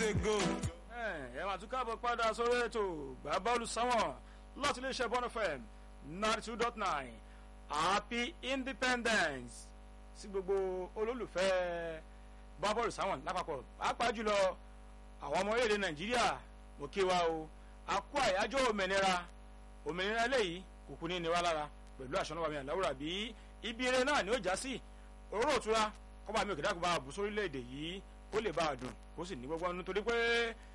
ago. ẹ máa tún káàbọ̀ padà sórí ètò gbà bọ́ọ̀lù sáwọn láti iléeṣẹ́ bọ́ọ̀lù fm ninety two dot nine happy independence sí gbogbo olólùfẹ́ gbà bọ́ọ̀lù sáwọn lápapọ̀ pàápàá jùlọ àwọn ọmọ orílẹ̀-èdè nàìjíríà mo kí wa o a kú àyájọ́ òmìnira òmìnira eléyìí kùkù ní ìnira lára pẹ̀lú àṣọ náà láwùrà bí ibi eré náà ni ó já sí òróró òtura kọ́ba mi ò kìdá kó bá a bù sórílẹ̀-èdè yìí kó lè bá a dùn kó sì ní gbogbo ọdún torí pé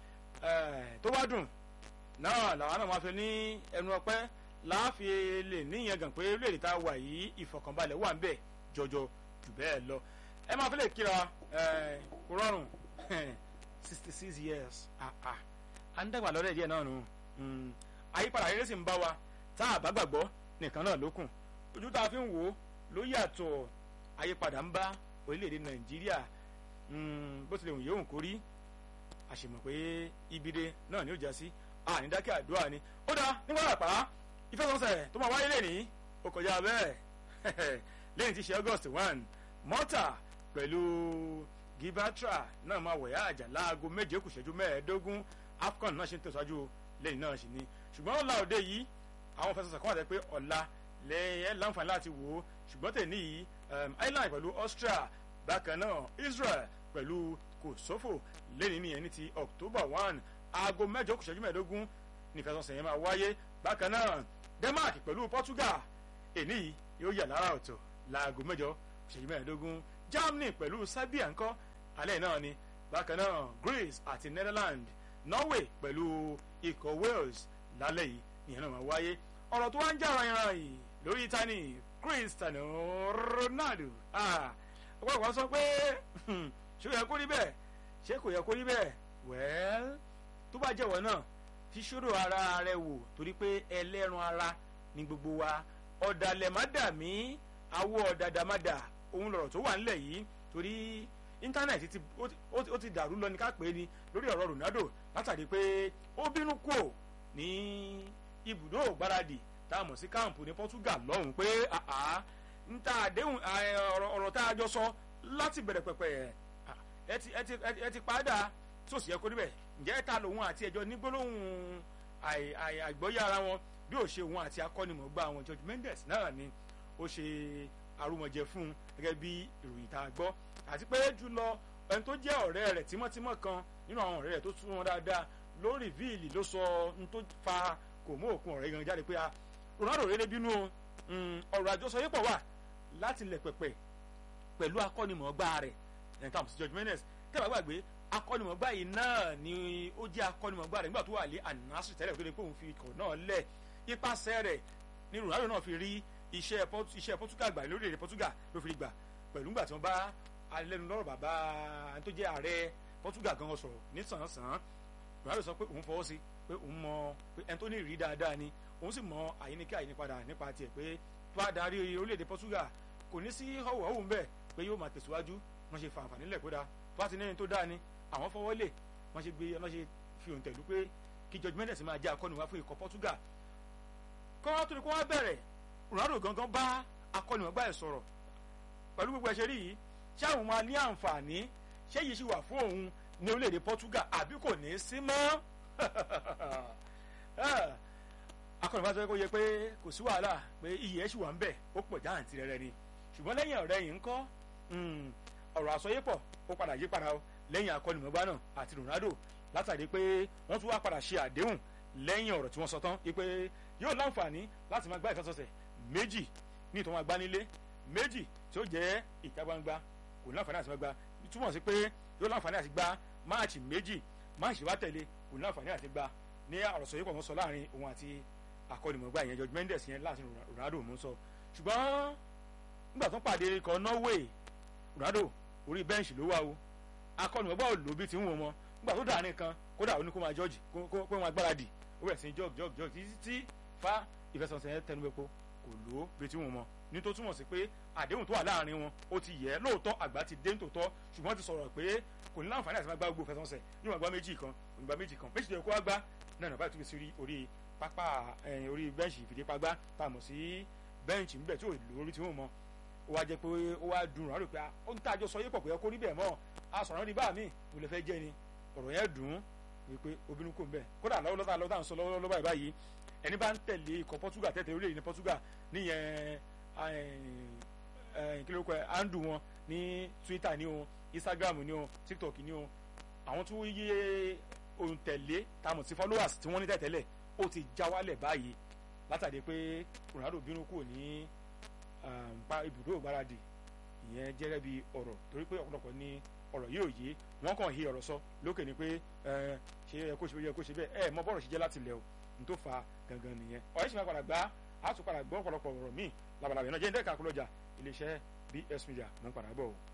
tó bá dùn náà làwọn náà máa fi ní ẹnu ọpẹ́ láàfin lè níyẹn gàn pé orílẹ̀-èdè tá a wà yìí ìfọkànbalẹ̀ wà ń bẹ̀ jọjọ jù bẹ́ẹ̀ lọ ẹ máa fi lè kíra kó rọrùn sixty six years à ń dàgbà lọ́dẹ̀ díẹ̀ náà nù àyípadà rere sì ń bá wa tá a bá gbàgbọ́ nìkan náà lókun ojú tá a fi ń wò ó ló yàtọ̀ àyípadà ń bá orílẹ̀-èdè nàìjíríà bó tilẹ̀ wù yóò kó rí àṣemọ̀ pé ibide náà ni ó já sí ànídákẹ́ àdúrà ni ó dá nígbà àpá ìfẹsọ̀nsẹ̀ tó máa wáyé lẹ́ni ó kọjá bẹ́ẹ̀ lẹ́yìn tí ṣe august one mọ́tà pẹ̀lú gibatra náà máa wẹ̀yà àjà láago méje kù ṣẹ́jú mẹ́ẹ̀ẹ́dógún afcon náà ṣe ń tẹ̀síwájú lẹ́yìn náà sì ni ṣùgbọ́n ọ̀la òde yìí àwọn ìfẹsọ̀nsẹ̀ kan wà tẹ́ pé ọ̀la lẹ́yìn ẹ̀ láǹfààní láti wò ó ṣùgbọ́n tẹ̀ níyì ireland pẹ̀lú austria bákan náà israel pẹ̀lú kosovo lẹ́yìn nìyẹn ní ti october one aago mẹ́jọ kù ṣẹ́jú mẹ́ẹ̀ẹ́dógún nífẹ̀sọ̀nsẹ̀ yẹn máa wáyé bákan náà denmark pẹ̀lú portugal èní yóò yà lára ọ̀tọ̀ láago mẹ́jọ kù ṣẹ́jú mẹ́ẹ̀ẹ́dógún germany pẹ̀lú serbia ńkọ́ alẹ́ náà ni bákan náà greece àti netherlands norway pẹ̀lú ikọ̀ wales lálẹ́ yìí nìyẹn náà máa wáyé ọ̀rọ̀ tó wá ń jà ràn yìí lórí tani cristiano ronaldo ọ̀pọ̀lọpọ̀ sọ pé ṣé ó yẹ kó rí bẹ́ẹ̀ ṣé kò yẹ kó rí bẹ́ẹ̀ wẹ́ẹ́l tó bá jẹ́wọ́ náà fi ṣòro ara rẹ wò torí pé ẹlẹ́ran ara ni gbogbo wa ọ̀dàlẹ̀ má dà mí awọ ọ̀dàdà má dà òun lọ̀rọ̀ tó wà nílẹ̀ yìí torí íńtánẹ̀tì ó ti dàrú lọ ní ká pé ni lórí ọ̀rọ̀ ronaldo látàrí pé ó bínú kù ní ibùdó ògbáradì tá a mọ̀ sí káàmpù ní portugal lọ́hùn pé n ta àdéhùn ọ̀rọ̀ tá a jọ sọ láti bẹ̀rẹ̀ pẹ̀pẹ̀ ẹ ti padà tí ò sì yẹ kó níbẹ̀ ǹjẹ́ ta lòun àti ẹjọ́ ní gbólóhùn àìgbọ́yé ara wọn bí ò ṣe òun àti akọ́nimọ̀gbà wọn george mendes náà ni ó ṣe arúmọjẹ fún un gẹ́gẹ́ bí ìròyìn tá a gbọ́ àti pé jùlọ ẹni tó jẹ́ ọ̀rẹ́ rẹ̀ tímọ́tímọ́ kan nínú àwọn ọ̀rẹ́ rẹ̀ tó tún wọn dáadáa lórí víìlì ló sọ n tó fa kò mú òkun ọ̀rẹ́ gan jáde pé a ronaldo rere bínú ọ̀rọ̀ àjọsọ yìí pọ̀ wà láti lẹ̀ pẹ̀pẹ̀ pẹ̀lú akọ́nimọ̀gbà rẹ̀ ẹ̀ka àmì sí george mendes tẹ́lẹ̀ gbàgbé akọ́nimọ̀gbà yìí náà ni ó jẹ́ akọ́nimọ̀gbà rẹ̀ nígbà tó wà lé anasi tẹ́lẹ̀ tó lè pé òun fi ikọ̀ náà lẹ̀ ipasẹ̀ rẹ̀ ni ronaldo náà fi rí iṣẹ́ iṣẹ́ portugal gbà lórí èdè portugal ló fi gbà pẹ̀lú nígbà tí wọ́n bá alẹ́nu lọ́rọ̀ bàbá tó jẹ́ ààrẹ portugal gan sọ̀rọ̀ ní sàn-án ronaldo sọ pé òun fọwọ́ sí pé òun mọ pé ẹni tó ní ìrírí dáadáa ni òun sì mọ àyíníkẹ́ àyínípadà nípa tiẹ̀ pé tó bá darí orílẹ̀-èdè portugal kò ní sí họ̀wọ̀hùn bẹ́ẹ̀ pé yóò máa tẹ̀síwájú wọ́n ṣe fa àǹfààní lẹ̀ kódà tó bá ti ní ẹni tó dáa ni àwọn fọwọ́ lè wọ́n ṣe gbé wọ́n ṣe fi òun tẹ̀lú pé kí george mendes máa jẹ́ akọ́ni wá fún ikọ̀ portugal kọ́ tó ní kó wá bẹ̀rẹ̀ ronaldo gangan bá akọ́ni wọ́n gbá ẹ̀ sọ̀rọ̀ pẹ̀lú gbogbo ẹ̀ṣẹ̀ rí yìí ṣé àwọn máa ní àǹfààní ṣé yìí ṣì wà fún òun ní orílẹ̀-èdè portugal àbí kò ní í sí mọ́ akọ́ni bá sọ kó yẹ pé kò sí wàhálà pé iyì ẹ̀ ṣì wà ń bẹ̀ ó pọ̀ jáàntì rẹ̀ ni ṣùgbọ́n lẹ́yìn ọ̀rẹ́ yìí ń kọ́ ọ̀rọ̀ àsọyépọ̀ ó padà yí padà o lẹ́yìn akọ́nimọ̀gbá náà àti ronaldo látàrí pé wọ́n tún wá padà ṣe àdéhùn lẹ́yìn ọ̀rọ̀ tí wọ́n sọ tán pé yóò láǹfààní láti máa gbá ìfẹsọ̀sẹ̀ méjì ní ìtọ́ máa gbá nílé méjì tí ó jẹ́ ìta gbangba kò láǹfààní àti máa gbá túmọ̀ sí pé yóò láǹfààní àti gbá máàcì méjì máàcì wá tẹ̀lé kò láǹfààní àti gbá ní àròsọyépọ̀ wọn sọ láàrin òun àti akọ́nimọ̀gbá yẹn george mendes yẹn láti ronaldo mú sọ ṣùgbọ́n nígbà tó pàdé ikọ̀ norway ronaldo orí bẹ́ǹṣì ló wà o akọ́nimọ̀gbá ò lò bí ti ń wò mọ́ nígbà tó dàárín kan kódà ó ní kó máa jọ́ọ̀jì kó wọn agbáradì ó bẹ̀rẹ̀ sí ní jọ́ọ̀gì jọ́ọ̀gì jọ́ọ̀gì títí tí fa ìfẹsọ̀nsẹ̀ yẹn tẹnu epo kò lò ó bí ti ń wò mọ́ ní tó túmọ̀ sí pé àdéhùn tó wà láàrin wọn ó ti yẹ lóòótọ́ àgbà ti dé nítòótọ́ ṣùgbọ́n ti sọ̀rọ̀ pé kò ní láǹfààní àti máa gbá gbogbo ìfẹsọ̀nsẹ̀ yóò máa gbá méjì kan kò ní gbá méjì kan méjì tó yẹ kó wá gbá náà nàbà tó fi sí orí pápá orí bẹ́ǹṣì ìfìdípagbá tá a mọ̀ sí bẹ́ǹṣì ńbẹ̀ tí ò lórí tí wọ́n mọ̀ ó wá jẹ́ pé ó wá dùn rán rò pé ó ń tàjọ sọ yé pọ̀ pé ẹ kó rí bẹ́ẹ̀ mọ́ a sọ̀rọ̀ ní bá mi mo lè fẹ́ jẹ́ ni ọ̀rọ̀ yẹn dùn ún wípé obìnrin kò ń bẹ̀ kódà lọ́wọ́ lọ́wọ́ lọ́wọ́ sọ lọ́wọ́ lọ́wọ́ báyìí ẹni bá ń tẹ̀lé ikọ̀ Portugal tẹ̀tẹ̀ orílẹ̀-èdè ní Portugal níyẹn kí ló kọ ẹ andu wọn ní Twitter ní o Instagram ní o TikTok ní o àwọn tó yé òǹtẹ̀lé tamọ̀ sí followers tí wọ́n ní tẹ̀tẹ̀lẹ̀ ó ti já wálẹ̀ báyìí látàdé pé Ronaldo bínú kúrò ní ibùdó ìgbáradì ìyẹn jẹ́rẹ́ bí ọ̀rọ̀ torí pé ọ̀pọ̀lọpọ̀ ní ọ̀rọ̀ yìí ò yé wọ́n kàn hí ọ̀rọ̀ sọ lókè ni pé ṣe ẹ kó ṣe bẹ́ẹ̀ kó ṣe bẹ́ẹ̀ ẹ mọ bọ́ọ̀rọ̀ ṣe jẹ́ láti lẹ̀ o n tó fa gangan nìyẹn ọ̀rẹ́ sì máa padà gbá a tún padà gbọ́ ọ̀pọ̀lọpọ̀ ọ̀rọ̀ míì labalábẹ́ náà jẹ́ ndẹ́ka kúlọ̀jà iléeṣẹ́ BS Media mọ̀ ń padà bọ̀ o.